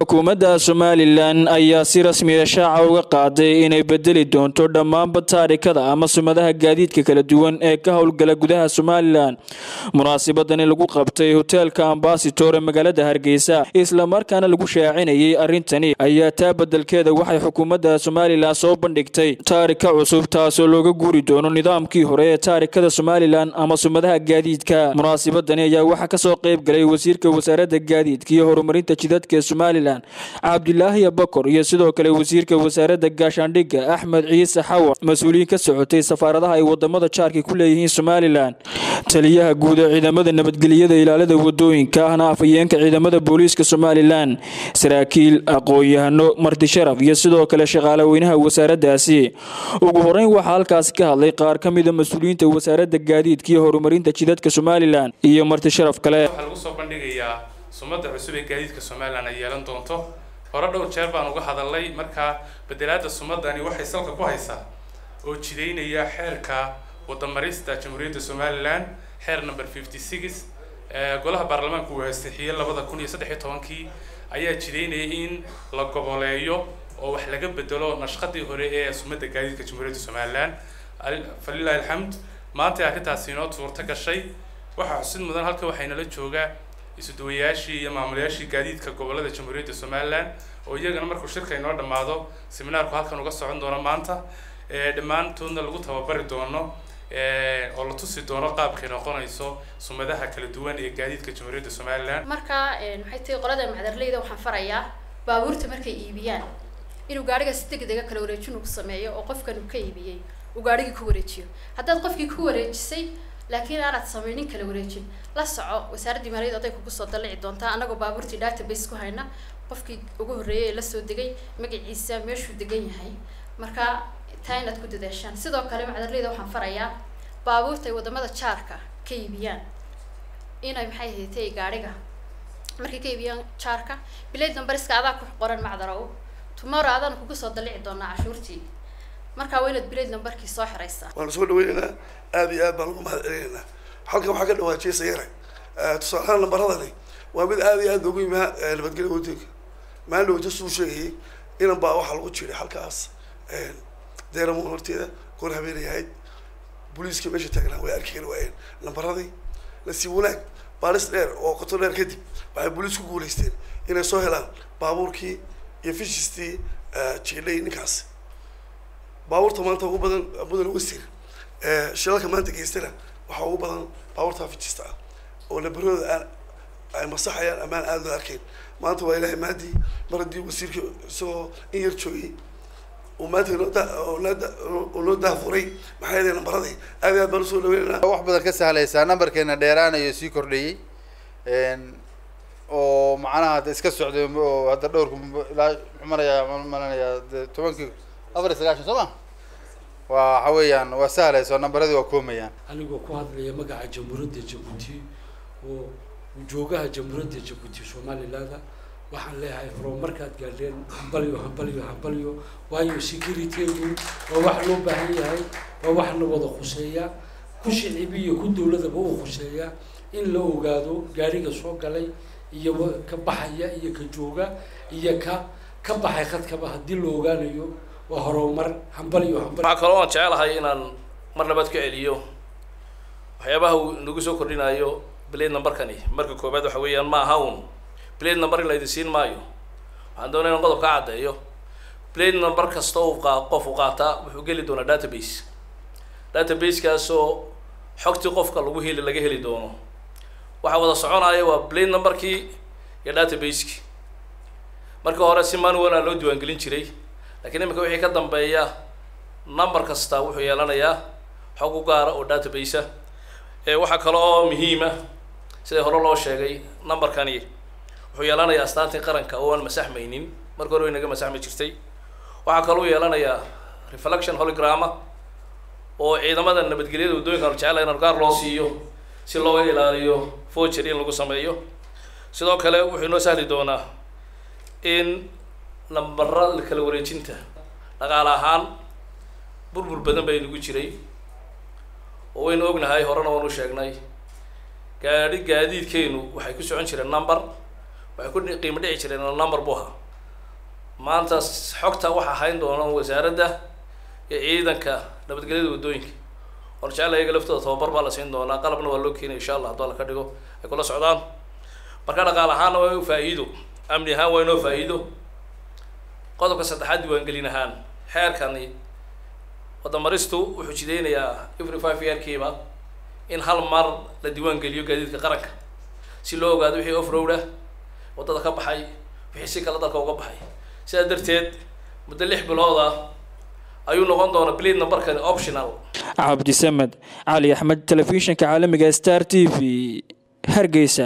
xukuumadda somalilan ayaa si rasmiya shaaca uga qaaday inay bedeli doonto dhammaanba taarikada ama sumadaha gaadiidka kala duwan ee ka howlgala gudaha somalilan munaasabadani lagu qabtay hoteelka ambasitor ee magaalada hargeysa islamarkaana lagu shaacinayay arrintani ayaa taa bedelkeeda waxay xukuumadda somalilan soo bandhigtay taarika cusub taasoo looga guuri doono nidaamkii hore ee taarikada somalilan ama sumadaha gaadiidka munaasabadani ayaa waxaa kasoo qeyb galay wasiirka wasaaradda gaadiidka iyo horumarinta jidadka ee somalilan cabdilaahi abakor iyo sidoo kale wasiirka wasaaradda gaashaandhigga axmed ciise xawa mas-uuliyiin ka socotay safaaradaha ay wadamada jaarka ku leeyihiin somalilan taliyaha guud ee ciidamada nabadgelyada ilaalada wadooyinka ahna afhayeenka ciidamada booliiska somalilan saraakiil aqoon-yahano martisharaf iyo sidoo kale shaqaale weynaha wasaaraddaasi ugu horeyn waxaa halkaasi ka hadlay qaar ka mida mas-uuliyiinta wasaaradda gaadiidka iyo horumarinta jidadka somalilan iyo martisharaf kale sumada cusub ee gaadiidka somalilan ay yeelan doonto hore dhowr jeer baan uga hadalnay markaa bedelaada sumadani waxay salka ku haysaa oo jidaynaya xeerka wadamarista jamhuuriyadda somalilan xeer number fifty six golaha baarlamaanka uu ansixiyey labada kun iyo saddex iyo tobankii ayaa jidaynaya in la goboleeyo oo wax laga bedelo nashqadii hore ee sumada gaadiidka jamhuuriyadda somalilan falilahi alxamd maanta arrintaasi inoo suurto gashay waxaa xusid mudan halka waxaynala joogaa isuduwayaashii iyo maamulayaashii gaadiidka gobolada jamhuuriyadda somalilan oo iyagana markuu shirka inoo dhammaado seminaarku halkan uga socon doono maanta dhammaantoodna lagu tababari doono oo la tusi doono qaabkay noqonayso sumadaha kala duwan ee gaadiidka jamhuuriyadda somalilan marka maxay tahay qolada macdarleyda waxaan farayaa baabuurta markay iibiyaan inuu gaariga si degdega kala wareejin uu sameeyo oo qofkan uu ka iibiyey uu gaarigii ku wareejiyo haddaad qofkii ku wareejisay laakiin aanaad samaynin kala wareejin la soco wasaaraddii maaliyad oday kugu soo dallici doontaa anagoo baabuurtii database ku hayna qofkii ugu horreeyay ee lasoo degay magaciisa meeshuu degan yahay marka taa inaad ku dadaashaan sidoo kale macdarleyda waxaan farayaa baabuurta ay wadamada jaarka ka iibiyaan inay maxay haytay gaadhiga markay ka iibiyaan jaarka bilayd numbariska adaa ku qoran macdarow tomorrow adaan kugu soo dallici doonaa cashuurtii markaa waa inaad bilayd numbarkii soo xiraysaa waanu soo dhaweynaynaa aad iyo aad baan ugu mahad celinaynaa halkan waxaa ka dhawaajiyay sayare tusaalahaan lambaradani waa mid aad iyo aad loogu yimaa nabadgelya wadooyinka maalin dhaweyta suu sheegayay inan baa waxaa lagu jiray halkaas deeramoon horteeda goor habeenay ahayd booliiska meesha taagnaa way arki kari waayeen lambaradii lasii wanaag baalis dheer oo qoto dheer kadib waxay booliis ku guulaysteen inay soo helaan baabuurkii iyo fishistii jiidhay ninkaasi baabuurta maanta ugu badan mudan westir shilalka maanta geystana waxaa ugu badan baabuurta fijista ah oo lambarooda aan ay masaxayaan amaan aada loo arkayn maanta waa ilaahay maadii mar haddii wasiirka isagoo in yar joogay uu maanta noo da noo daafuray maxaa yeelay lambaradii aad aad baan usoo dhaweynayna wax badan ka sahlaysaa nambarkeena dheeraanayo sii kordhayey oo macnaha hadda iska socday oo hadda dhowrku ilaa muxuu marayaa malanayaa tobankii afar iyo sagaashan soo ma waa waxa weeyaan waa sahlayso nambaradii waa koomayaan anigoo ku hadlaya magaca jamhuuriyadda jabuuti oo joogaha jamhuuriyadda jabuuti somalilaanda waxaan leeyahay horumarkaad gaadheen hambalyo hambalyo hambalyo waayo securitygu waa wax loo baahan yahay waa wax la wada khuseeya ku shicibi iyo ku dawladaba u khuseeya in la ogaado gaariga soo galay iyo ka baxaya iyo ka jooga iyo ka ka baxay khadkaba haddii la ogaanayo waa horumar hambalyo hambal waxaa kaloo aan jecelahay inaan mar labaad ka celiyo waxyaabaha uu nagu soo kordhinayo blade numberkani marka koobaad waxa weeyaan ma aha un blade number in laydin siin maayo waxaan doonaya inaan qodob ka caddeeyo blade number kasta uu qaa qof u qaataa wuxuu geli doonaa database databasekaasoo xogtii qofka lagu heli laga heli doono waxaa wada soconaya waa blade numberkii iyo databaseki marka hore si manual a loo diiwaangelin jiray lakiin iminka wixii ka dambeeya number kasta wuxuu yeelanayaa xog u gaara oo database ah waxaa kale oo muhiima sida hore loo sheegay numberkani wuxuu yeelanayaa astaantii qaranka oo aan masaxmaynin marka hore way naga masaxmi jirtay waxaa kaloo yeelanayaa reflection holograma oo ciidamada nabadgelyada waddooyinka anu jecela in gaar loo siiyo si looga ilaaliyo forgery in lagu sameeyo sidoo kale wuxuu inoo sahli doonaa in lambara kala wareejinta dhaqaale ahaan burbur badan bay nagu jiray oo waynu ognahay horena waanu sheegnay gaadhi gaadiidkeenu waxay ku socon jireen number waxay ku qiimo dhici jireen number buu ahaa maanta xogta waxaa hayn doona wasaaradda iyo ciidanka nabadgelyada waddooyinka war jecel ayaga laftooda tababar baa la siin doonaa qalabna waa loo keenaya insha allah hadduu alla ka dhigo ay kula socdaan marka dhaqaal ahaanna waa inuu faa'iido amni ahaan waa inoo faa'iido qodobka saddexaad diiwaangelin ahaan xeerkani wadamaristu wuxuu jideynayaa every five yearkiiba in hal mar la diiwaan geliyo gaadiidka qaranka si loo ogaado wixii off road ah waddada ka baxay wixii si kale dalka uga baxay sidaa darteed muddo lix bilood ah ayuu noqon doonaa blade numberkani optional cabdisamed cali axmed telefishinka caalamiga star t v hargeysa